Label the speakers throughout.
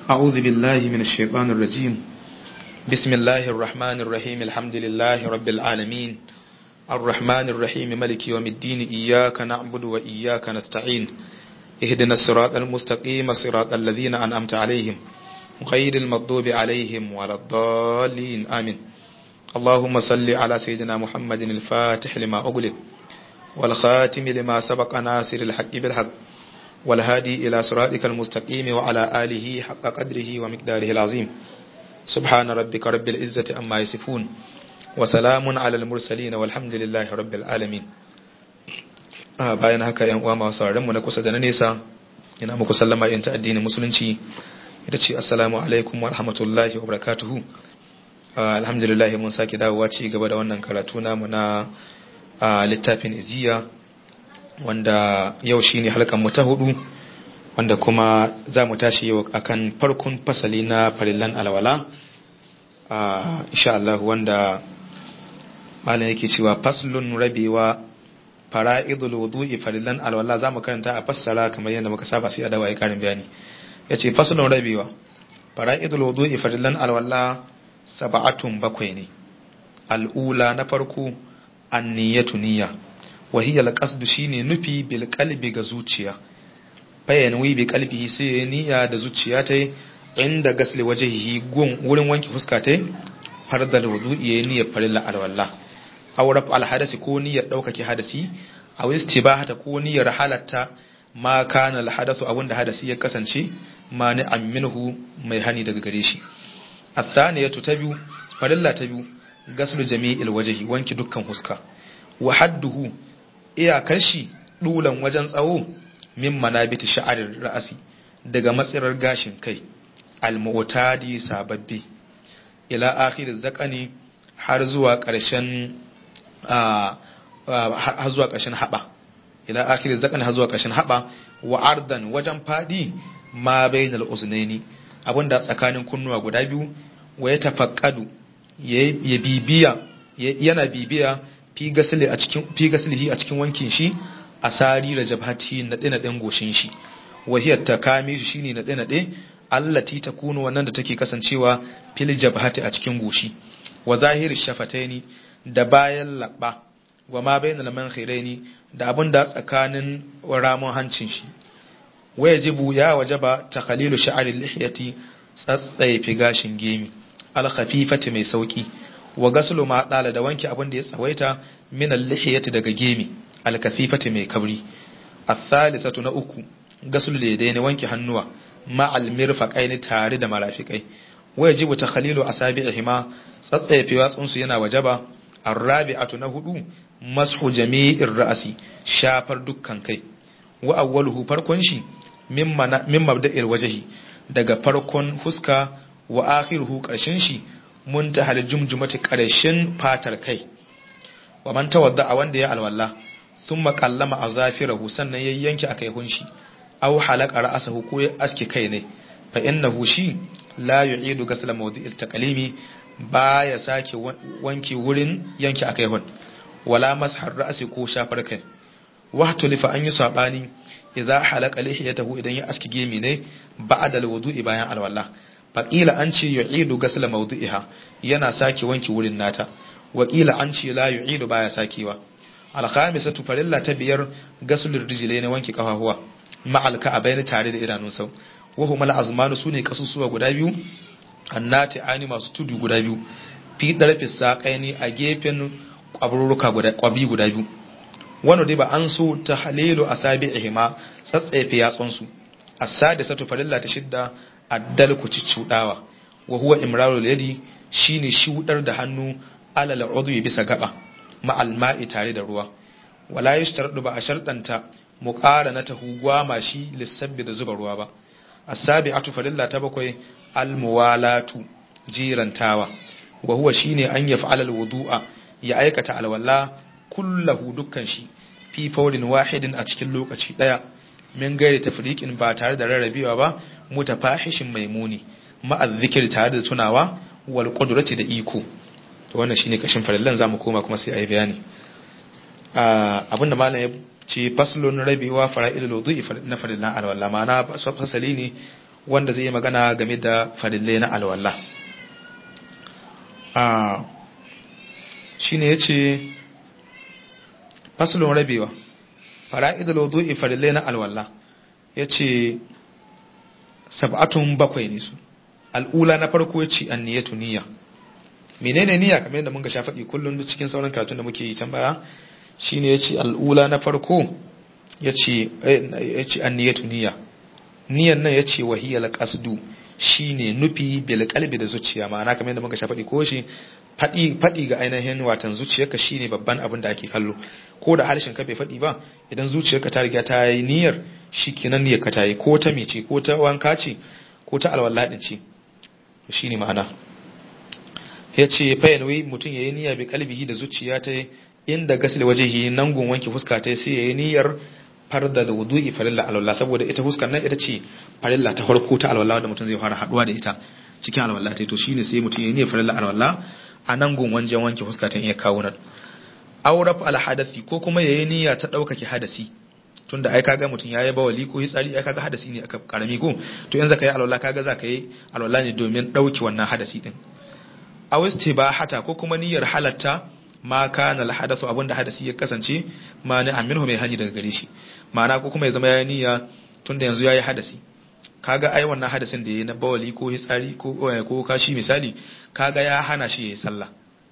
Speaker 1: أعوذ بالله من الشيطان الرجيم بسم الله الرحمن الرحيم الحمد لله رب العالمين الرحمن الرحيم ملك يوم الدين إياك نعبد وإياك نستعين اهدنا الصراط المستقيم صراط الذين أنعمت عليهم غير المغضوب عليهم ولا الضالين آمين اللهم صل على سيدنا محمد الفاتح لما أغلق والخاتم لما سبق ناصر الحق بالحق والهادي إلى صراطك المستقيم وعلى آله حق قدره ومقداره العظيم سبحان ربك رب العزة أما يصفون وسلام على المرسلين والحمد لله رب العالمين bayan haka yan uwa masu sauraron mu na kusa da na nesa ina muku sallama yin ta addinin musulunci ita ce assalamu alaikum wa rahmatullahi wa barakatuhu alhamdulillah mun sake dawowa ci gaba da wannan karatu namu na littafin iziya wanda yau shine halkan mu ta hudu wanda kuma za mu tashi yau akan farkon fasali na farillan alwala insha Allah wanda malam yake cewa faslun rabewa fara'idul wudu'i farillan alwala za mu karanta a fassara kamar yadda muka saba sai a dawo karin bayani yace faslun rabewa fara'idul wudu'i farillan alwala sab'atun bakwai ne al'ula na farko anniyatu niyya wa hiya alqasdu shine nufi bil qalbi ga zuciya bayan wi bi qalbihi sai ya niyya da zuciya ta inda gasli wajhihi gun wurin wanke fuska ta fardal wudu'i ya niyyar farilla alwala aw raf al hadasi ko niyyar daukake hadasi aw istibahata ko niyyar halatta ma kana al hadasu abunda hadasi ya kasance mani minhu mai hani daga gare shi athaniyatu ta biyu farilla ta biyu gaslu jami'il wajhi wanki dukkan huska wa hadduhu iyakar shi dulan wajen tsawo min manabiti sha'arir ra'asi daga matsirar gashin kai al-mu'tadi sababbi ila akhir zakani har zuwa ƙarshen har zuwa ƙarshen haba ila akhir zakani har zuwa ƙarshen haba wa ardan wajen fadi ma bainal uznaini abinda tsakanin kunnuwa guda biyu wa ya tafaqqadu ya bibiya yana bibiya fi gasli a cikin fi gaslihi a cikin wankin shi asari da jabhati na dina din goshin shi wahiyar ta kame shi shine na dina din allati takunu wannan da take kasancewa fil jabhati a cikin goshi wa zahiri shafataini da bayan labba wa ma bainal mankhiraini da abinda tsakanin ramon hancin shi wajibu ya wajaba takhalilu sha'ri lihiyati tsatsaifi gashin gemi al-khafifati mai sauki wa gaslu ma dala da wanke abin da ya tsawaita min al-lihiyati daga gemi al-kafifati mai kabri ath-thalithatu na uku gaslu da ne wanke hannuwa ma al-mirfaqaini tare da marafikai wajibu takhalilu asabi'ihima tsatsaifi watsun su yana wajaba ar-rabi'atu na hudu mashu jami'ir ra'si shafar dukkan kai wa awwaluhu farkon shi min mabda'il wajhi daga farkon fuska wa akhiruhu karshen shi muntahal jumjumati karshen fatar kai wa man tawadda a wanda ya alwala thumma qallama azafirahu sannan ya yanke akai hunshi aw halaka ra'sahu ko ya aske kai ne fa innahu shi la yu'idu ghasla mawdi'il taqlimi baya sake wanke wurin yanke akai hun wala mashar ra'si ko shafar kai wa tulifa an yi sabani idza halaka lihiyatahu idan ya aski gemi ne ba'da alwudu'i bayan alwala faqila an ce yu'idu ghasla mawdu'iha yana sake wanki wurin nata waqila an ce la yu'idu baya sakewa alkhamisatu farilla ta biyar ghaslul rijlaini wanki kafafuwa ma'al ka'abaini tare da idanun sau wa huma al-azmanu sune kasusuwa guda biyu annati ani masu tudu guda biyu fi darfi saqaini a gefen kwaburuka guda kwabi guda biyu wani dai ba an so ta halilu a sabi'ihima tsatsefe yatsunsu as-sadisatu farilla ta shidda addal ku ciccudawa wa huwa imrarul yadi shine shudar da hannu alal udwi bisa gaba ma'al ma'i tare da ruwa wala yashtaradu ba a shardanta muqaranata hugwa shi lissabbi da zuba ruwa ba as-sabi'atu farilla ta bakwai al-muwalatu jirantawa wa huwa shine an yaf'ala al-wudu'a ya aikata alwala kullahu dukkan shi fi faurin wahidin a cikin lokaci daya min gairi tafriqin ba tare da rarrabewa ba mutafahishin maimuni ma'az zikir tare da tunawa wal qudrati da iko to wannan shine kashin farillan zamu koma kuma sai ayi bayani abinda malam ya ce faslun rabewa fara'ilul wudu'i na farillan alwala ma'ana fasali ne wanda zai yi magana game da farillai na alwala a shine yace faslun rabewa fara'idul wudu'i farillai na alwala yace sab'atun bakwai ne su al'ula na farko yace anniyatu niyya menene niyya kamar yadda mun ga shafaɗi kullum cikin sauran karatun da muke yi can baya shine yace al'ula na farko yace yace anniyatu niyya niyyan nan yace wahiyal qasdu shine nufi bil qalbi da zuciya ma'ana kamar yadda muka shafaɗi ko shi faɗi faɗi ga ainihin watan zuciyarka shine babban abin da ake kallo ko da harshen ka bai faɗi ba idan zuciyarka ta riga ta yi niyyar shikenan niyyar ka ta yi ko ta mece ko ta wanka ce ko ta alwala din ce shine ma'ana ya ce fayanwi mutum ya yi niyya bi kalbihi da zuciya ta inda gasil wajehi nan gun wanke fuska ta sai ya yi niyyar farda da wudu'i farilla alwala saboda ita fuskar nan ita ce farilla ta farko ta alwala da mutum zai fara haduwa da ita cikin alwala ta to shine sai mutum ya yi niyyar farilla alwala a nan gun wajen wanke fuska ta iya kawo nan auraf al hadathi ko kuma ya yi niyya ta daukake hadasi tunda ai kaga mutum yayi bawali ko hitsari ai kaga hadasi ne aka karami ko to yanzu ka yi alwala kaga za ka yi alwala ne domin dauki wannan hadasi din aw istibahata ko kuma niyyar halatta ma kana alhadathu abinda hadasi ya kasance ma ni aminhu mai hani daga gare shi ma'ana ko kuma ya zama yayi niyya tunda yanzu yayi hadasi kaga ai wannan hadasin da yayi na bawali ko hitsari ko ko kashi misali kaga ya hana shi yayi sallah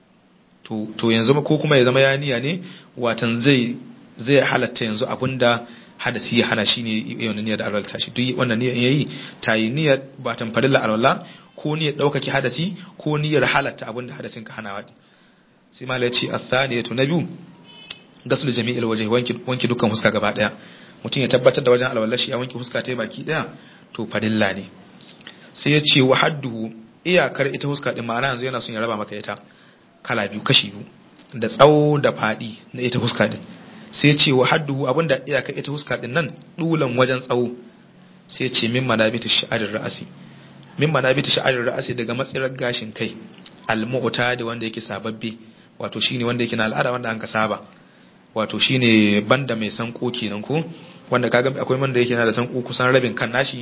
Speaker 1: to to yanzu ko kuma ya zama yayi niyya ne watan zai zai halatta yanzu abinda hadasi ya hana shi ne yawan niyyar da alwala shi duk wannan niyyar yayi tayi niyyar ba tamfarilla alwala ko niyyar ɗaukaki hadasi ko niyyar halatta abin da hadasin ka hana waɗi sai ma ya ce a tsaniyatu na biyu gasul jami'il waje wanki dukkan huska gaba ɗaya mutum ya tabbatar da wajen alwallashi ya wanki huska ta baki ɗaya to farilla ne sai ya ce wa hadduhu iyakar ita huska ɗin ma'ana yanzu yana son ya raba maka ita kala biyu kashi biyu da tsawo da faɗi na ita huska ɗin sai ya ce wa hadduhu abinda iyakar ita huska ɗin nan ɗulan wajen tsawo sai ya ce min manabita sha'arin ra'asi min manabita sha'arir ra'asi daga matsirar gashin kai al-mu'ta da wanda yake sababbe wato shine wanda yake na al'ada wanda an ka saba wato shine banda mai sanko kenan ko wanda kaga akwai wanda yake na da sanko kusan rabin kan nashi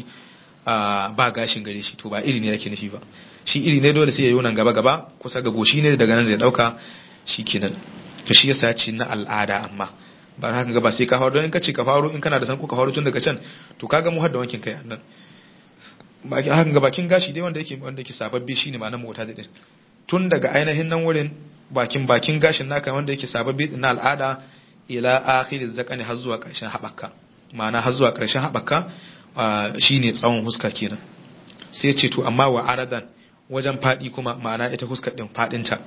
Speaker 1: ba gashin gare shi to ba iri ne yake nufi ba shi iri ne dole sai ya yi nan gaba gaba kusa ga goshi ne daga nan zai dauka shikenan to shi yasa ce na al'ada amma ba haka ga ba sai ka faru don in ka ce ka faru in kana da sanko ka faru tun daga can to kaga mu har da wankin kai nan bakin hakan ga bakin gashi dai wanda yake wanda yake sababbe shine ma na mota da din tun daga ainihin nan wurin bakin bakin gashin naka wanda yake sababbe na al'ada ila akhiriz zakani har zuwa karshen habakka ma'ana har zuwa karshen habakka shine tsawon huska kenan sai ce to amma wa aradan wajen fadi kuma ma'ana ita huskar din fadin ta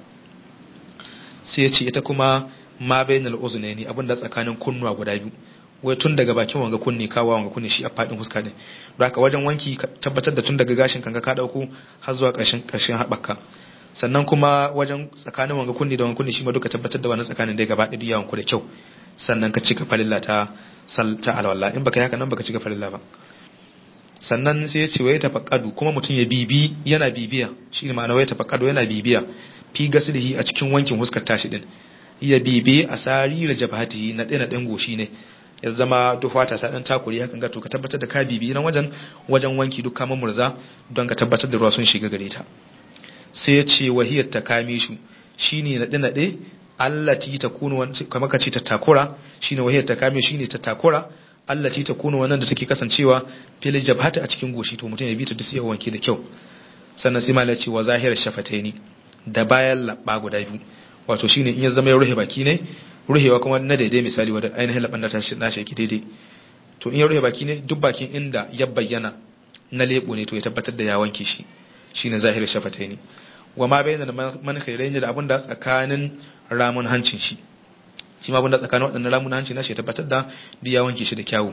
Speaker 1: sai ce ita kuma ma bainal uzunaini abinda tsakanin kunnuwa guda biyu wai tun daga bakin wanga kunne kawo wanga kunne shi a fadin huska din don haka wajen wanki tabbatar da tun daga gashin kanka ka dauko har zuwa ƙarshen ƙarshen haɓaka sannan kuma wajen tsakanin wanga kunne da wanga kunne shi ma duka tabbatar da wannan tsakanin dai gaba ɗaya yawan ku da kyau sannan ka cika farilla ta ta alwala in baka yi haka nan baka cika farilla ba sannan sai ya ce wai tafaqqadu kuma mutum ya bibi yana bibiya shi ne ma'ana wai tafaqqadu yana bibiya fi gaslihi a cikin wankin huskar tashi din ya bibi a sarira jabhatihi na ɗaya na ɗan goshi ne ya zama duk fata ta dan takuri hakan ga to ka tabbatar da ka bibi nan wajen wajen wanki duk kama murza don ka tabbatar da ruwa sun shiga gare ta sai ya ce wahiyar ta kame shi shine nade nade allati takunu kamar ka ce ta takura shine wahiyar ta kame shine ta takura allati takunu wannan da take kasancewa fil jabhati a cikin goshi to mutum ya bi ta duk sai wanke da kyau sannan sai malai ce wa zahir shafataini da bayan labba guda biyu wato shine in ya zama ya rufe baki ne ruhewa kuma na daidai misali wadda ainihin laban da na shaki daidai to in ya ruhe baki ne duk bakin inda ya bayyana na lebo ne to ya tabbatar da ya wanke shi shine zahir shafatai ne wa ma bayyana da man khairai da abin da tsakanin ramun hancin shi shi ma abin da tsakanin waɗannan ramun hancin na shi ya tabbatar da duk ya wanke shi da kyawu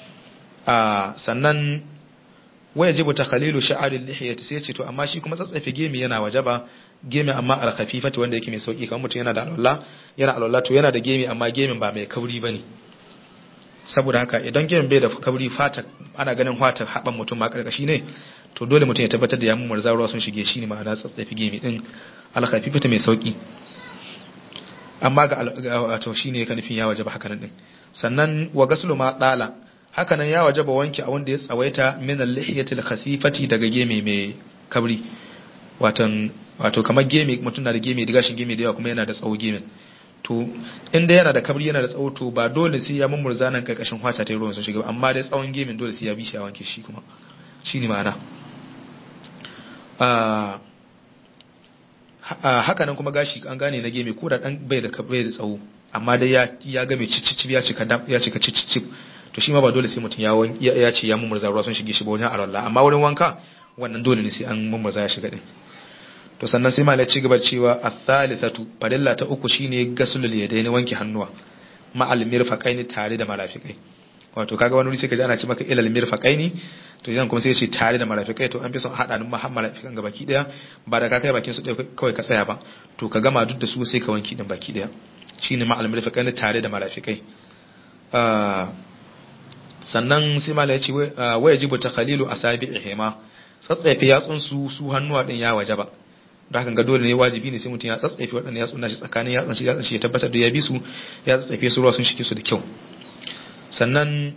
Speaker 1: a sannan waya jibu ta khalilu sha'arin lihiyati sai ce to amma shi kuma tsatsafe gemi yana wajaba gemi amma alkhafifati wanda yake mai sauki kamar mutum yana da alwala yana alwala to yana da gemi amma gemin ba mai kauri bane saboda haka idan gemin bai da kauri fata ana ganin fata haban mutum ma karkashi ne to dole mutum ya tabbatar da ya mun murza ruwa sun shige shi ne ma'ana tsatsafi gemi din alkhafifati mai sauki amma ga wato shine ka nufin ya wajaba haka nan din sannan wa gaslu ma dala haka nan ya wajaba wanki a wanda ya tsawaita min al-lihiyatil khasifati daga geme mai kabri watan wato kamar geme mutum na da geme da gashin geme da yawa kuma yana da tsawo gemen to inda yana da kabri yana da tsawo to ba dole sai ya mummurza nan karkashin hwata ta ruwan sun shiga amma dai tsawon gemin dole sai ya bi shi a wanke shi kuma shine ma'ana haka nan kuma gashi an gane na geme ko da dan bai da bai da tsawo amma dai ya ya ga mai cicicip ya cika ya cika cicicip to shi ma ba dole sai mutum ya ya ce ya mummurza ruwa sun shige shi ba wajen alwala amma wurin wanka wannan dole ne sai an mummurza ya shiga din to sannan sai malai ci gaba cewa as-salisatu farilla ta uku shine gasulul yadaini wanke hannuwa ma al-mirfaqaini tare da marafiqai wato kaga wani wuri sai kaji ana ce maka ilal mirfaqaini to idan kuma sai ya ce tare da marafiqai to an fi son hada nan marafiqan ga baki daya ba da ka kai bakin su kawai ka tsaya ba to ka gama duk da su sai ka wanki din baki daya shine ma al-mirfaqaini tare da marafiqai sannan sai malai ya ce wa yajibu takhalilu asabi'ihima tsatsafe yatsun su su hannuwa din ya wajaba da hakan ga dole ne wajibi ne sai mutum ya tsatsafe waɗannan yatsun nashi tsakanin yatsun shi yatsun shi ya tabbatar da ya bi su ya tsatsafe su ruwa sun shige su da kyau sannan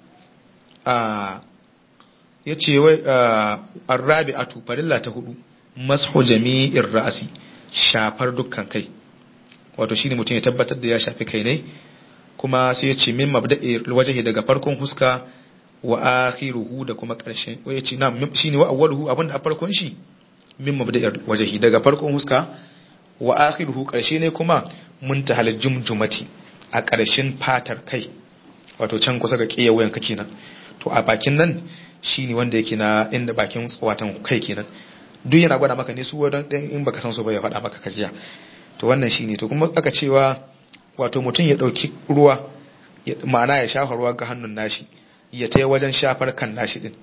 Speaker 1: a ya ce wai arrabi a tufarilla ta hudu masu jami'in ra'asi shafar dukkan kai wato shine mutum ya tabbatar da ya shafi kai ne kuma sai ya ce min mabda'i wajahi daga farkon huska wa akhiruhu da kuma ƙarshen ya ce na shine wa awwaluhu abinda a farkon shi min mabda'i wajahi daga farkon huska wa akhiruhu ƙarshe ne kuma muntahal jumjumati a ƙarshen fatar kai wato can kusa ga ƙiya wayan ka kenan to a bakin nan shine wanda yake na inda bakin watan kai kenan duk yana gwada maka ne su wadan ɗin in baka san su ba ya faɗa maka kajiya to wannan shine to kuma aka cewa wato mutum ya ɗauki ruwa ma'ana ya shafa ruwa ga hannun nashi ya ta wajen shafar kan nashi din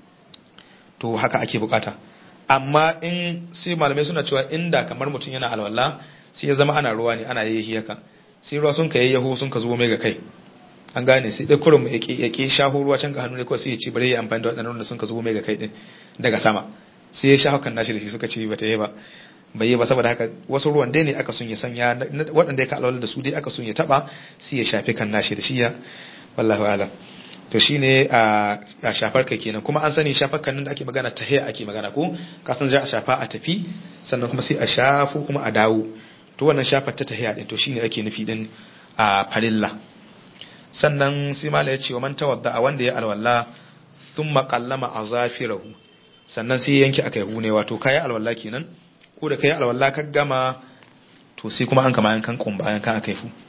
Speaker 1: to haka ake bukata amma in sai malamai suna cewa inda kamar mutum yana alwala sai ya zama ana ruwa ne ana yayi haka sai ruwa sun ka yayyaho sun ka zo mai ga kai an gane sai dai kurum ya ke shaho ruwa can ga hannu ne kawai sai ya ci bare ya amfani da waɗannan da sun ka zo mai ga kai din daga sama sai ya shaho kan nashi da shi suka ce bata yi ba bai yi ba saboda haka wasu ruwan dai ne aka sun ya sanya waɗanda ya ka alwala da su dai aka sun ya taba sai ya shafe kan nashi da shi ya wallahi alam to shine a shafar kai kenan kuma an sani shafar kan nan da ake magana tahiya ake magana ko ka san za a shafa a tafi sannan kuma sai a shafo kuma a dawo to wannan shafar ta tahiya din to shine ake nufi din a farilla sannan sai mala ya ce wa man tawadda a wanda ya alwala thumma qallama azafirahu sannan sai yanki akai hune wato kai alwala kenan ko da kai alwala ka gama to sai kuma an kama yankan kumba yankan akai fu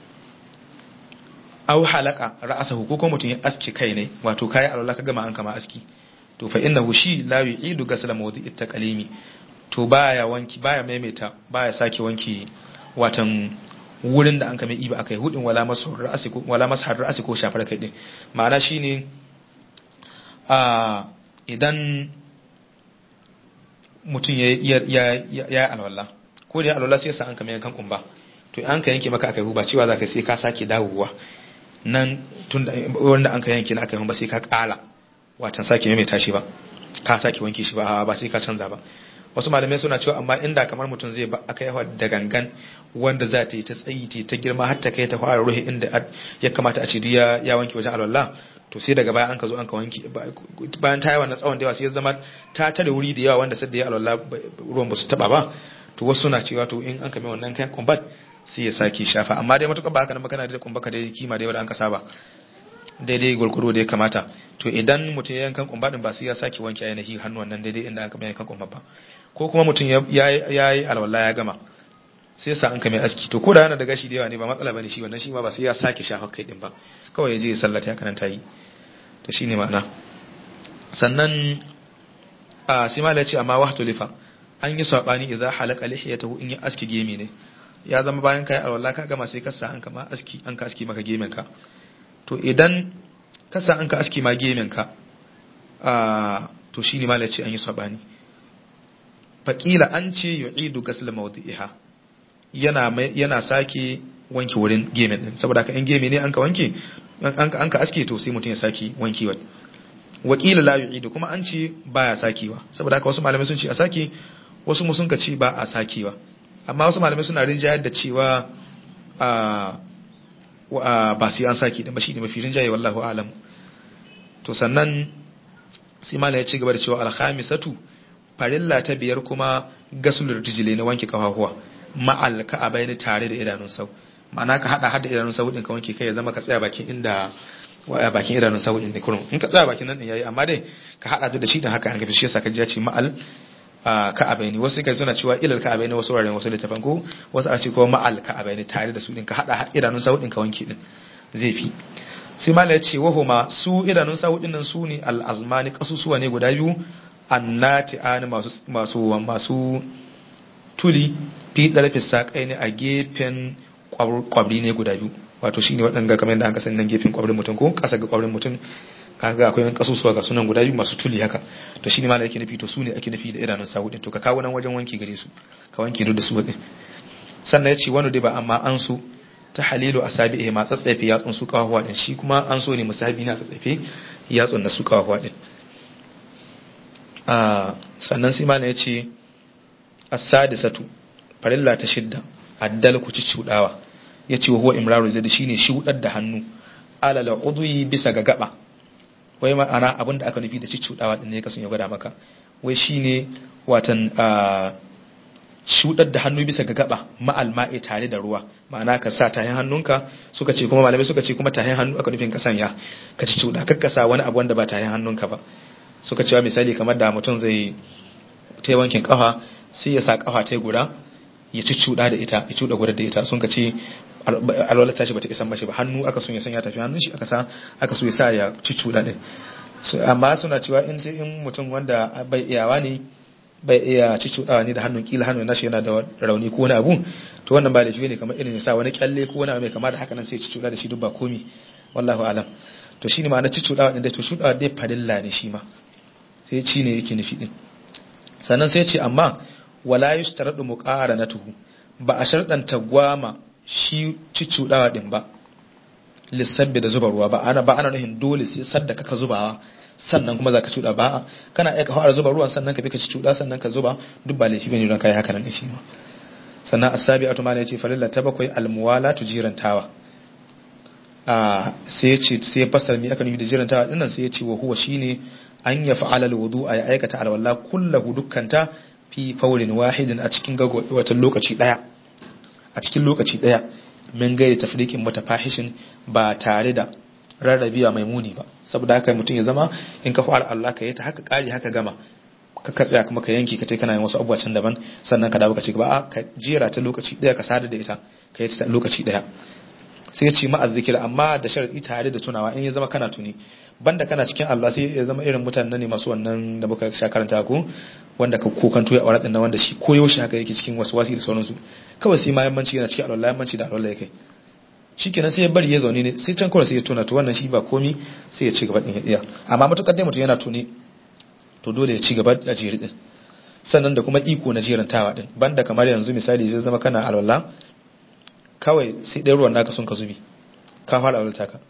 Speaker 1: aw halaka ra'sahu ko kuma mutum ya aski kai ne wato kai alwala ka gama an kama aski to fa innahu shi la yu'idu ghasla mawdi'it taqalimi to baya wanki baya maimaita baya sake wanki watan wurin da an kame iba akai hudin wala masar ra'si ko wala masar ra'si ko shafar kai din ma'ana shine a idan mutum ya ya ya alwala ko da alwala sai sa an kame yankan kumba to an ka yanke maka akai ba cewa zaka sai ka sake dawowa nan tun da wanda an ka yanke na akai ba sai ka kala watan sake mai tashi ba ka sake wanke shi ba ba sai ka canza ba wasu malamai suna cewa amma inda kamar mutum zai ba aka yawa da gangan wanda za ta yi ta tsayi ta ta girma har ta kai ta fara ruhi inda ya kamata a ce ya ya wanke wajen alwala to sai daga baya an ka zo an ka wanke bayan ta yi wannan tsawon da yawa sai ya zama ta tare wuri da yawa wanda sai da ya alwala ruwan ba su taba ba to wasu suna cewa to in an kame wannan kayan kumbat sai ya sake shafa amma dai matuƙar ba haka nan kana da kumba ka dai kima da yawa da an ka saba daidai gurguru da ya kamata to idan mutum ya yankan kumba din ba sai ya sake wanke ainihi hannuwan nan daidai inda aka mai yankan kumba ba ko kuma mutum ya yi alwala ya gama sai sa an kame aski to ko da yana da gashi da yawa ne ba matsala bane shi wannan shi ma ba sai ya sake shafa kai din ba kawai ya je ya sallata ya karanta yi to shine ma'ana sannan a sai ma ce amma wahtu lifa an yi sabani idza halaka lihiyatahu in ya aski gemi ne ya zama bayan kai alwala ka gama sai ka sa an kama aski an ka aski maka gemen ka to idan ka sa an ka aski ma gemen ka a to shine ma ce an yi sabani faƙila an ce yu'idu ghasl mawdi'iha yana yana sake wanke wurin gemen din saboda ka in geme ne an ka wanke an ka aske to sai mutum ya sake wankewa wakila la yu'idu kuma an ce baya sakewa saboda haka wasu malamai sun ce a sake wasu mu sun ka ce ba a sakewa amma wasu malamai suna rinjayar da cewa a ba sai an sake da ba shi ne mafi rinjaye wallahu alam to sannan sai mala ya ci gaba da cewa alhamisatu farilla ta biyar kuma gasulur rijile na wanke kafafuwa ma'al ka'abai ne tare da idanun sau ma'ana ka hada hada idanun sau din ka wanke kai ya zama ka tsaya bakin inda waya bakin idanun sau din ne kurun in ka tsaya bakin nan din yayi amma dai ka hada da shi din haka an gafi shi yasa ka ji ya ce ma'al ka'abai ne wasu kai suna cewa ilal ka'abai ne wasu wuraren wasu littafan ko wasu a ce ko ma'al ka'abai ne tare da su din ka hada idanun sau din ka wanke din zai fi sai mala ya ce wahuma su idanun sahu nan su ne al'azmani kasusuwa ne guda biyu annati ani masu masu masu tuli fi ɗarfe saƙai ne a gefen kwabri ne guda biyu wato shine waɗanda kamar yadda an kasan nan gefen kwabrin mutum ko ƙasa ga kwabrin mutum kaga akwai yan kasusuwa ga sunan guda biyu masu tuli haka to shine mala yake nufi to su ne ake nufi da idanun sahu din to ka kawo nan wajen wanki gare su ka wanki duk da su din sannan ya ce wani dai ba amma an su ta halilu a sabi ma tsatsefe yatsun su kawawa din shi kuma an so ne musabi na tsatsefe yatsun na su kawawa din sannan sai mana ya ce as-sadisatu farilla ta shidda addal ku ci cudawa yace wa huwa imraru da shine shudar da hannu alala udwi bisa ga gaba wai ma'ana abinda aka nufi da ci cudawa din ne kasan ya gwada maka wai shine watan shudar da hannu bisa ga gaba ma'al ma'i tare da ruwa ma'ana ka sa tahin hannunka suka ce kuma malamai suka ce kuma tahin hannu aka nufin ka sanya ka ci cuda kakka sa wani abu wanda ba tahin hannunka ba suka cewa misali kamar da mutum zai ta wankin kafa sai ya sa kafa ta guda ya ci cuda da ita ya cuda guda da ita sun ka ce alwalar tashi bata isan mashi ba hannu aka sun ya sanya tafi hannun shi aka sa aka so ya sa ya ci cuda din amma suna cewa in sai in mutum wanda bai iyawa ne bai iya cucuɗawa ne da hannun kila hannun nashi yana da rauni ko wani abu to wannan ba laifi ne kamar irin ya sa wani kyalle ko wani abu mai kama da haka nan sai cucuɗa da shi duk ba komi wallahu alam to shine ma'ana cucuɗawa din dai to shuɗawa dai farilla ne shi ma sai ci ne yake nufi din sannan sai ce amma wala yushtaradu muqaranatuhu ba a sharɗanta gwama shi cucuɗawa din ba lissabbi da zuba ruwa ba ana ba ana nuhin dole sai sadda kaka zubawa sannan kuma za ka cuɗa ba kana aika fara zuba ruwan sannan ka bi ka ci cuɗa sannan ka zuba duk ba laifi bane don kai haka nan shi ma sannan asabi atuma ne yace farilla ta bakwai almuwala tu jirantawa a sai yace sai fasar mi aka nufi da jirantawa dinnan sai yace wa huwa shine an ya fa'ala alwudu ay aikata alwala kullahu dukkanta fi fawlin wahidin a cikin wata lokaci daya a cikin lokaci daya min gairi tafriqin mutafahishin ba tare da rarrabiya mai muni ba saboda haka mutum ya zama in ka fara Allah ka yi ta haka kari haka gama ka ka tsaya kuma ka yanki ka tai kana yin wasu abubuwa can daban sannan ka dawo ka ci gaba a ka jera ta lokaci daya ka sada da ita ka yi ta lokaci daya sai ya ce ma azzikir amma da sharadi tare da tunawa in ya zama kana tuni banda kana cikin Allah sai ya zama irin mutanen ne masu wannan da muka sha karanta ko wanda ka kokanto ya aure din wanda shi koyo shi haka yake cikin wasu wasi da sauransu kawai sai ma yammanci yana cikin alwala yammanci da alwala yake shikenan sai ya bari ya zaune ne sai can kawai sai ya tuna to wannan shi ba komi sai ya ci gaba din ya iya amma matukar dai mutum yana tuni to dole ya ci gaba da jeri din sannan da kuma iko na jerantawa din banda kamar yanzu misali zai zama kana alwala kawai sai ɗaya ruwan naka sun ka zubi ka fara alwala ka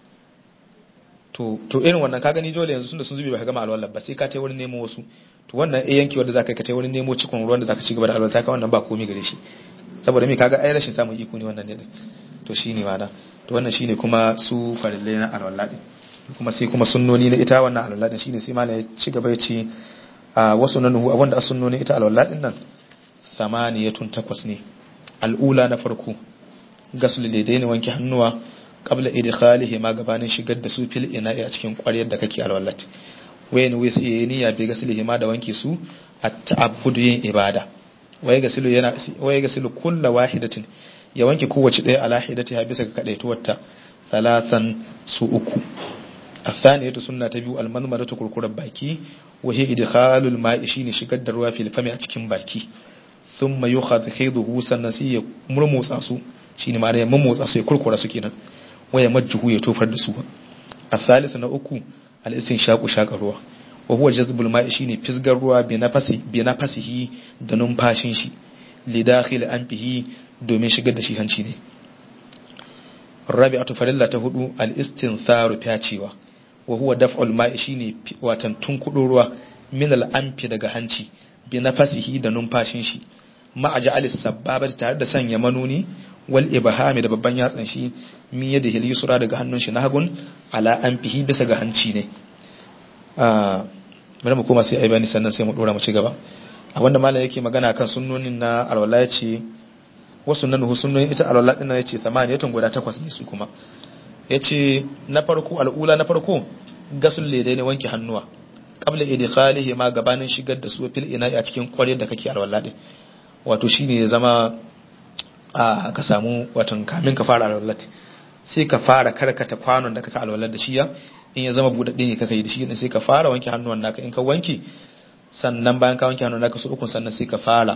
Speaker 1: to to irin wannan ka gani dole yanzu tunda sun zubi ba ka gama alwala ba sai ka tai wurin nemo wasu to wannan eh yanki wanda zaka ka tai wurin nemo cikon ruwan da zaka ci gaba da alwala ka wannan ba komai gare shi saboda me kaga ai rashin samun iko ne wannan ne to shine mana to wannan shine kuma su farillai na alwala din kuma sai kuma sunnoni na ita wannan alwala din shine sai malam ya ci gaba ya ce a wasu nan wanda a sunnoni ita alwala din nan samaniyatun takwas ne al'ula na farko gasul daidai ne wanke hannuwa qabla idkhalihi ma gabanin shigar da su fil ina'i a cikin ƙwaryar da kake alwalat wayan wai sai yayi niyya bi gaslihi ma da wanke su at ta'abbudu yin ibada waye gasilu yana waye gasilu kullu wahidatin ya wanke kowace ɗaya ala hidatiha bisa ga kadaituwarta talatan su uku athaniyatu sunna ta biyu almanmaratu kurkurar baki wa hiya idkhalul ma'i shine shigar da ruwa fil fami a cikin baki thumma yukhadhu khayduhu sannan sai ya murmutsa su shine ma'ana ya murmutsa su ya kurkura su kenan wa ya majjuhu ya tofar da su athalisu na uku al-istinshaqu shaqa ruwa wa huwa jazbul ma'i shine fisgar ruwa bi nafasi bi nafasihi da numfashin shi li dakhil anfihi domin shigar da shi hanci ne rabi'atu farilla ta hudu al-istintharu fyacewa wa huwa daf'ul ma'i shine watan tunkudo ruwa min al-anfi daga hanci bi nafasihi da numfashin shi ma ja'alis sababati tare da sanya manuni wal ibhami da babban yatsan shi min yadihi al-yusra daga hannun shi na hagun ala anfihi bisa ga hanci ne bari mu koma sai ai bani sannan sai mu dora mu ci gaba abinda malam yake magana kan sunnonin na alwala yace wasu nan sunnonin ita alwala din yace samaniyatun guda takwas ne su kuma yace na farko al'ula na farko gasul ledai ne wanke hannuwa qabla idkhalihi ma gabanin shigar da su fil ina a cikin kware da kake alwala din wato shine ya zama a ka samu watan kamin ka fara alwala sai ka fara karkata kwanon da kaka alwala da shi ya in ya zama budadde ne kaka yi da shi sai ka fara wanke hannuwan naka in ka wanke sannan bayan ka wanke hannun naka su uku sannan sai ka fara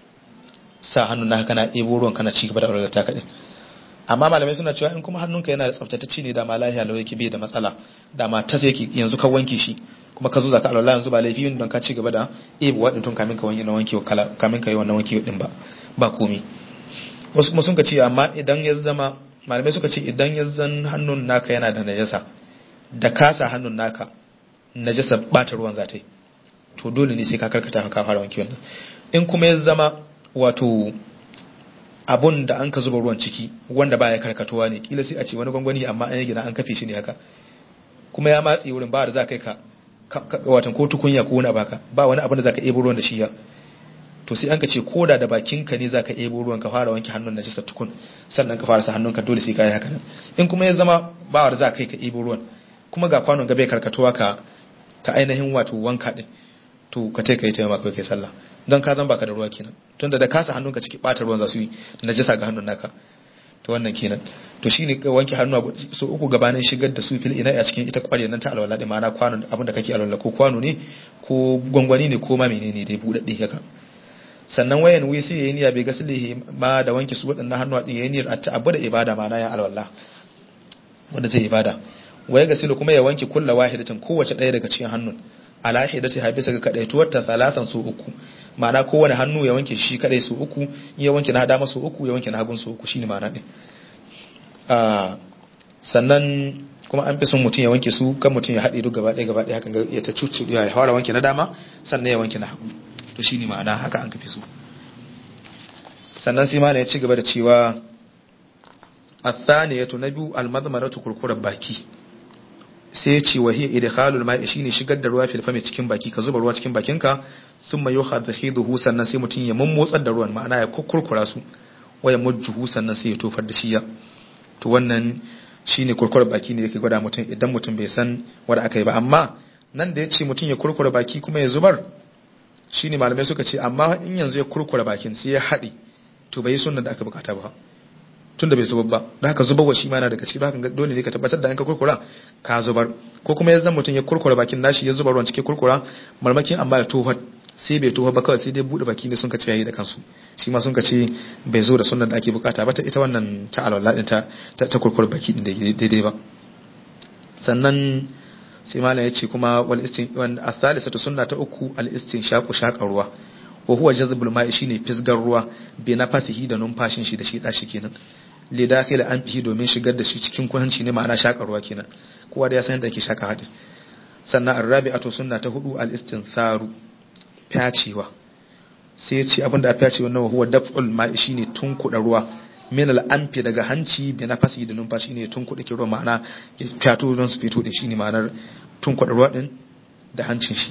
Speaker 1: sa hannun naka kana ɗebo ruwan kana ci gaba da alwala ta kaɗai amma malamai suna cewa in kuma hannunka yana da tsaftatacce ne da ma lafiya lau yake bai da matsala da ma tas yake yanzu ka wanke shi kuma ka zo zaka alwala yanzu ba laifi don ka ci gaba da ɗebo waɗin tun kamin ka wanke na wanke kamin ka yi wannan wanke din ba ba komai wasu kuma sun ka ce amma idan ya zama malamai suka ce idan ya zan hannun naka yana da najasa da kasa hannun naka najasa bata ruwan za ta yi to dole ne sai ka karkata ka fara wanke wannan in kuma ya zama wato abun da an ka zuba ruwan ciki wanda baya karkatuwa ne kila sai a ce wani gwangwani amma an yi gina an kafe shi ne haka kuma ya matsi wurin ba da za kai ka watan ko tukunya ko wani baka ba wani abin da za ka ebo ruwan da shi ya to sai an ka ce koda da bakinka ne za ka ebo ruwan ka fara wanke hannun najisa tukun sannan ka fara sa hannunka dole sai ka yi haka nan in kuma ya zama ba da za kai ka ebo ruwan kuma ga kwanon gabe karkatuwa ka ta ainihin wato wanka din to ka ka yi taimaka kai kai sallah don ka zan baka da ruwa kenan tunda da kasa hannunka ciki bata ruwan za su yi najasa ga hannun naka to wannan kenan to shine ka wanke hannu so uku gabanin shigar da su fil ina a cikin ita kwarya nan ta alwala da ma'ana kwano abin da kake alwala ko kwano ne ko gwangwani ne ko ma menene dai budadde haka sannan wayan wi sai yayin ya bai gaslihi ma da wanke su wadannan hannu din yayin a ta abu da ibada ma'ana ya alwala wanda zai ibada waya gasilu kuma ya wanke kullu wahidatin kowace daya daga cikin hannun ala hidati ha bisa ga kadaituwar ta salatan su uku ma'ana kowane hannu ya wanke shi kadai su uku ya wanke na dama su uku ya wanke na hagun su uku shine ma'ana din sannan kuma an fi son mutum ya wanke su kan mutum ya haɗe duk gaba ɗaya gaba ɗaya hakan ya ta cucu ya fara wanke na dama sannan ya wanke na hagu to shine ma'ana haka an kafi su sannan sai ma ya ci gaba da cewa athaniyatu na biyu almadmaratu kurkurar baki sai ya ce wahiya idkhalul ma'i shine shigar da ruwa fil fami cikin baki ka zuba ruwa cikin bakinka summa yuhadhiduhu sannan sai mutum ya mummotsar da ruwan ma'ana ya kurkura su waya mujjuhu sannan sai ya tofar da shi ya to wannan shine kurkura baki ne yake gwada mutum idan mutum bai san wanda aka yi ba amma nan da ya ce mutum ya kurkura baki kuma ya zubar shine malamai suka ce amma in yanzu ya kurkura bakin sai ya haɗe to bai yi sunnan da aka bukata ba tunda bai zubar ba da haka zubarwa shi ma yana daga ciki haka dole ne ka tabbatar da in ka kurkura ka zubar ko kuma ya zan mutum ya kurkura bakin nashi ya zubar ruwan cikin kurkura marmakin amma ya tofar sai bai tofar ba kawai sai dai bude baki ne sun ka ce yayi da kansu shi ma sun ka ce bai zo da sunnan da ake bukata ba ta ita wannan ta alwala din ta ta kurkura baki din daidai ba sannan sai malam ya ce kuma wal istin wan athalisatu sunna ta uku al istinshaqu shaqar ruwa wa huwa jazbul ma'i shine fisgar ruwa bi nafasihi da numfashin shi da shi dashi kenan li dakhil an fihi domin shigar da shi cikin kuhanci ne ma'ana shakar ruwa kenan kowa da ya san yadda ake shaka hadin sannan arrabi'atu sunna ta hudu al istintharu fyacewa sai ya ce abinda a fyace wannan huwa daf'ul ma'i shine tunkuda ruwa min al anfi daga hanci bi nafasi da numfashi ne tunkuda ki ruwa ma'ana fyato don su fito da shi ne ma'anar tunkuda ruwa din da hancin shi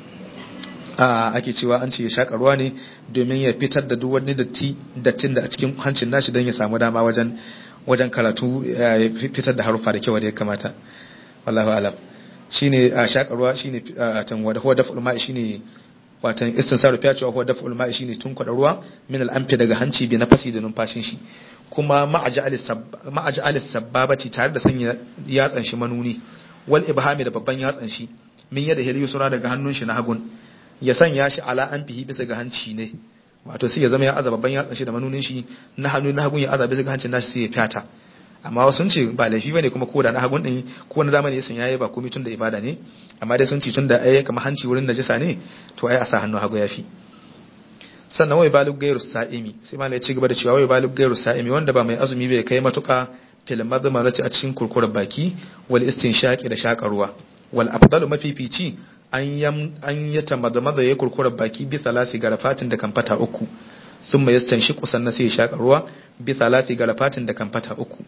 Speaker 1: ake cewa an ce ya shaƙa ruwa ne domin ya fitar da duk wani datti dattin da a cikin hancin nashi don ya samu dama wajen wajen karatu ya fitar da harufa da kyau da ya kamata wallahu alam shine a shaƙa ruwa shine tan wada huwa daf'ul ma'i shine watan istinsaru fiya cewa huwa daf'ul ma'i shine tun kwada ruwa min al-anfi daga hanci bi nafasi da numfashin shi kuma ma'aj'al sababati tare da sanya yatsan shi manuni wal ibhami da babban yatsan shi min yadda hiliyu sura daga hannun shi na hagun ya sanya shi ala an fihi bisa ga hanci ne wato sai ya zama ya azaba ban yatsan shi da manunin shi na hannu na hagun ya azaba bisa ga hancin nashi sai ya fyata amma wasu sun ce ba laifi bane kuma ko da na hagun din ko na dama ne ya sanya yayi ba komai tun da ibada ne amma dai sun ce tun da ai kamar hanci wurin najisa ne to ai a sa hannu hagu yafi sannan wai balug gairu sa'imi sai malai ya ci gaba da cewa wai balug gairu sa'imi wanda ba mai azumi bai kai matuka fil madmarati a cikin kurkurar baki wal istinshaqi da shakarwa wal afdalu mafifici an yi tamadamada ya kurkura baki bi salasi garafatin da kamfata uku sun mai yastan shi kusan na sai shaƙa ruwa bi salasi garafatin da kamfata uku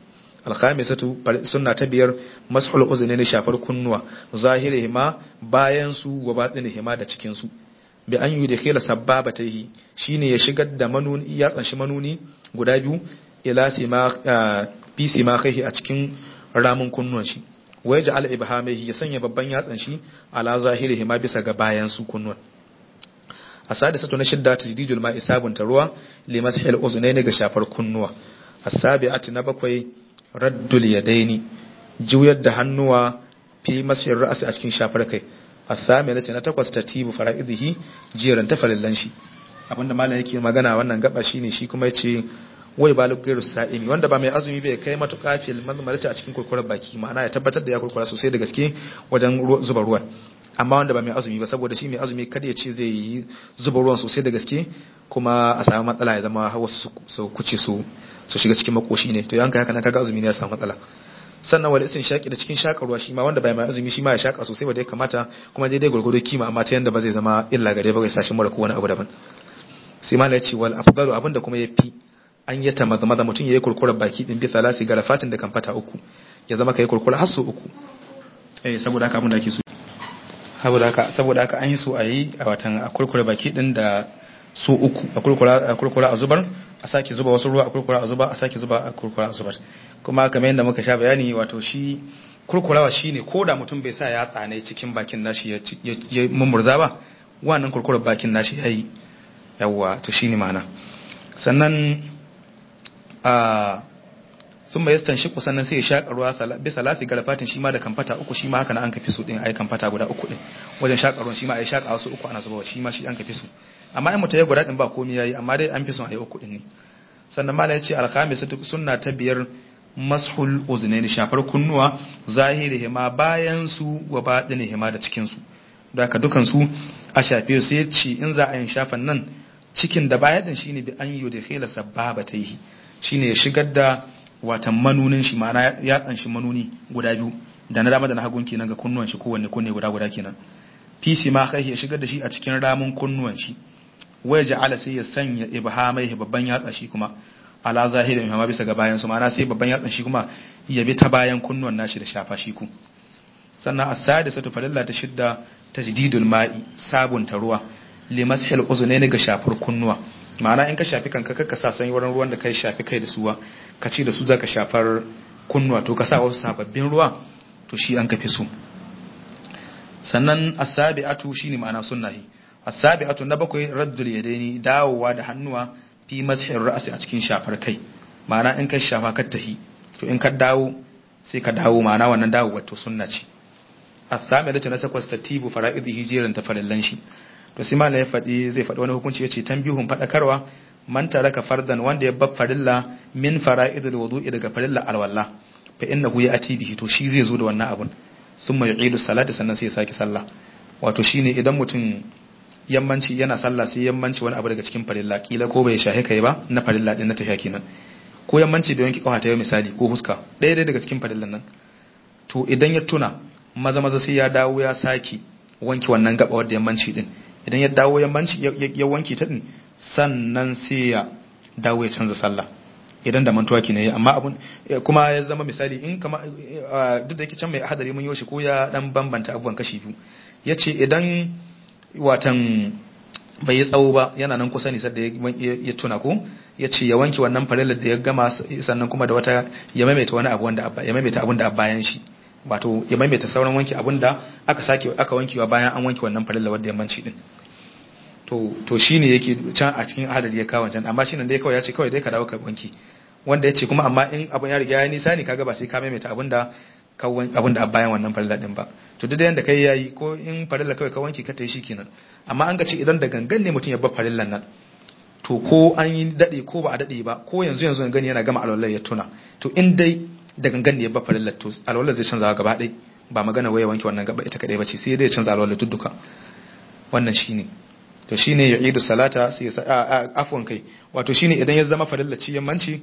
Speaker 1: alkhamisatu sunna ta biyar mashul uzunaini shafar kunnuwa zahirihima bayan su wa batinihima da cikin su bi an yi da khila sabbabataihi shine ya shigar da manuni ya tsanshi manuni guda biyu ila sima fi sima kai a cikin ramin kunnuwan shi wai ja'al ibhamaihi ya sanya babban yatsan shi ala zahirihima bisa ga bayan su kunnuwan asadisatu na shidda tajdidul ma'i sabunta ruwa limashil uzunaini ga shafar kunnuwa asabi'atu na bakwai raddul yadaini juyar da hannuwa fi masir ra'asi a cikin shafar kai asamina ce na takwas tatibu fara'idihi jiran ta farillan shi abinda malam yake magana wannan gaba shine shi kuma yace wai balu gairu sa'imi wanda ba mai azumi bai kai matuƙa fil mazmarati a cikin kurkurar baki ma'ana ya tabbatar da ya kurkura sosai da gaske wajen zuba ruwan amma wanda ba mai azumi ba saboda shi mai azumi kada ya ce zai yi zuba ruwan sosai da gaske kuma a samu matsala ya zama wasu su kuce su su shiga cikin makoshi ne to yanka haka nan kaga azumi ne ya samu matsala sannan wal isin shaki da cikin shakarwa shi ma wanda bai mai azumi shi ma ya shaka sosai wanda ya kamata kuma daidai gurgudu kima amma ta yanda ba zai zama illa gare ba ya sashi mura ko wani abu daban sai ma ya ce wal afdalu abinda kuma ya fi an yi ta maza maza mutum ya yi kurkurar baki din bi salasi ga rafatin da kamfata uku ya zama kai kurkura har su uku eh saboda haka abin da ake so saboda haka saboda haka an yi so a yi a watan a kurkura baki din da su uku a kurkura a kurkura a zubar a sake zuba wasu ruwa a kurkura a zuba a sake zuba a kurkura a zubar kuma kamar yadda muka sha bayani wato shi kurkurawa shine ko da mutum bai sa ya tsane cikin bakin nashi ya mummurza ba wannan kurkurar bakin nashi yayi yawwa to shine ma'ana sannan a sun bai yastan shi sannan sai ya shaƙa ruwa bisa lati garfatin shi ma da kamfata uku shi ma haka na an kafi su din ai kamfata guda uku din wajen shaƙa ruwan shi ma ai shaƙa wasu uku ana zubawa shi ma shi an kafi su amma in mutum ya guda din ba komai yayi amma dai an fi son ai uku din ne sannan malai yace alkhamisatu sunna ta biyar mashul uznaini shafar kunnuwa zahirihi ma bayan su wa batinihi ma da cikin su da haka dukan su a shafe su sai ce in za a yin shafan nan cikin da baya din shine bi an yi da khila sababataihi shine ya shigar da watan manunin shi ma'ana ya tsanshi manuni guda biyu da na dama da na hagun kenan ga kunnuwan shi kowanne kunne guda guda kenan fisi ma kai ya shigar da shi a cikin ramin kunnuwan shi waya ja'ala sai ya sanya ibhamai babban yatsa shi kuma ala zahirin ma bisa ga bayan su ma'ana sai babban yatsan shi kuma ya bi ta bayan kunnuwan nashi da shafa shi ku sannan as-sadisatu falalla ta shidda tajdidul ma'i sabunta ruwa limashil uzunaini ga shafar kunnuwa ma'ana in ka shafi kanka kakka sa sanyi wurin ruwan da kai shafi kai da suwa ka ce da su zaka shafar kunnuwa to ka sa wasu sababbin ruwa to shi an kafi su sannan asabi'atu shine ma'ana sunnahi asabi'atu na bakwai raddul yadaini dawowa da hannuwa fi mashir ra'si a cikin shafar kai ma'ana in ka shafa ka tahi to in ka dawo sai ka dawo ma'ana wannan dawo wato sunna ce asabi'atu na takwas tatibu fara'idhi hijiran ta farillan shi to sai malam ya faɗi zai faɗi wani hukunci yace tambihun faɗakarwa man taraka fardan wanda ya bar farilla min fara'idul wudu'i daga farilla alwalla fa innahu ya'ti bihi to shi zai zo da wannan abun summa yu'idu salati sannan sai ya saki sallah wato shine idan mutum yammanci yana sallah sai yammanci wani abu daga cikin farilla kila ko bai shahe kai ba na farilla din na tafiya kenan ko yammanci bai wanki kafa ta yau misali ko huska ɗaya ɗaya daga cikin farillan nan to idan ya tuna maza maza sai ya dawo ya saki wanki wannan gaba wadda yammanci din idan ya dawo yammanci ya wanki ta din sannan sai ya dawo ya canza sallah idan da mantuwa ke ne amma abun kuma ya zama misali in kama duk da yake can mai hadari mun yoshi ko ya dan bambanta abubuwan kashi biyu yace idan watan bai yi tsawo ba yana nan kusa ne sadda ya tuna ko ya ce ya wanke wannan farillar da ya gama sannan kuma da wata ya maimaita wani abu wanda ya maimaita abun da bayan shi wato ya maimaita sauran wanki abun da aka sake aka wankewa bayan an wanke wannan farillar wanda ya manci din to to shine yake can a cikin hadari ya kawo can amma shine dai kawai ya ce kawai dai ka dawo ka wanki wanda ya ce kuma amma in abun ya riga ya nisa ne kaga ba sai ka maimaita abun da abin da a bayan wannan farilla din ba to duk da yanda kai yayi ko in farilla kawai ka wanke ka tayi shikenan amma an ga ce idan da gangan ne mutum ya bar farillan nan to ko an yi dade ko ba a dade ba ko yanzu yanzu gani yana gama alwala ya tuna to in dai da gangan ne ya bar farillar to alwala zai canza gaba ɗaya ba magana waya wanke wannan gaba ita kadai bace sai dai ya canza alwala dudduka wannan shine to shine ya idu salata sai ya afwan kai wato shine idan ya zama farilla ci yammanci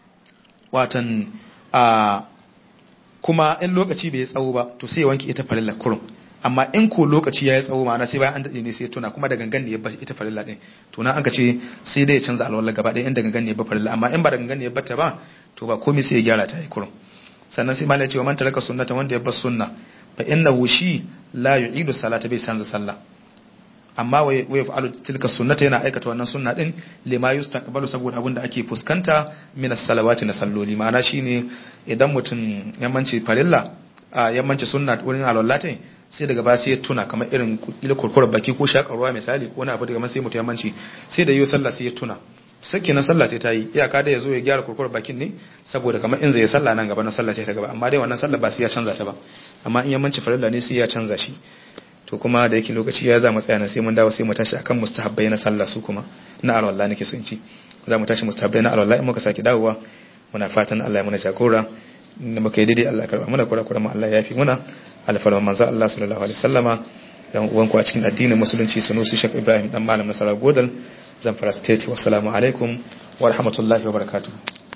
Speaker 1: watan a kuma in lokaci bai tsawo ba to sai ya wanke ita farilla kurum amma in ko lokaci ya yi tsawo ma'ana sai bayan an daɗe ne sai tuna kuma da gangan ne ya bar ita farilla ɗin to na an ka ce sai dai ya canza alwala gaba ɗaya in da gangan ne ya bar farilla amma in ba da gangan ne ya bata ba to ba komai sai ya gyara ta yi kurum sannan sai malai ce wa man taraka sunnata wanda ya bar sunna fa innahu shi la yu'idu salata bai canza sallah amma wa yaf'alu tilka sunnata yana aikata wannan sunna din lima yustaqbalu saboda abin da ake fuskanta min as-salawati na salloli ma'ana shine idan mutum yammanci farilla a yammanci sunna wurin alwallatai sai daga ba sai ya tuna kamar irin ila kurkurar baki ko shakarwa misali ko wani abu daga sai mutum yammanci sai da yi sallah sai ya tuna sake na sallah ta yi iyaka da ya zo ya gyara kurkurar bakin ne saboda kamar in zai sallah nan gaba na sallah ta gaba amma dai wannan sallah ba sai ya canza ta ba amma in yammanci farilla ne sai ya canza shi to kuma da yake lokaci ya za mu tsaya sai mun dawo sai mu tashi akan mustahabbai na sallah su kuma na alwala nake so in ci za mu tashi mustahabbai na alwala in muka saki dawowa muna fatan Allah ya muna jagora da muka yi daidai Allah karba muna kura kura mu Allah ya fi muna alfarma manzo Allah sallallahu alaihi wasallama dan uwanku a cikin addinin musulunci sunusi Sheikh Ibrahim dan malam Nasara Godal Zamfara State wassalamu alaikum wa rahmatullahi wa barakatuh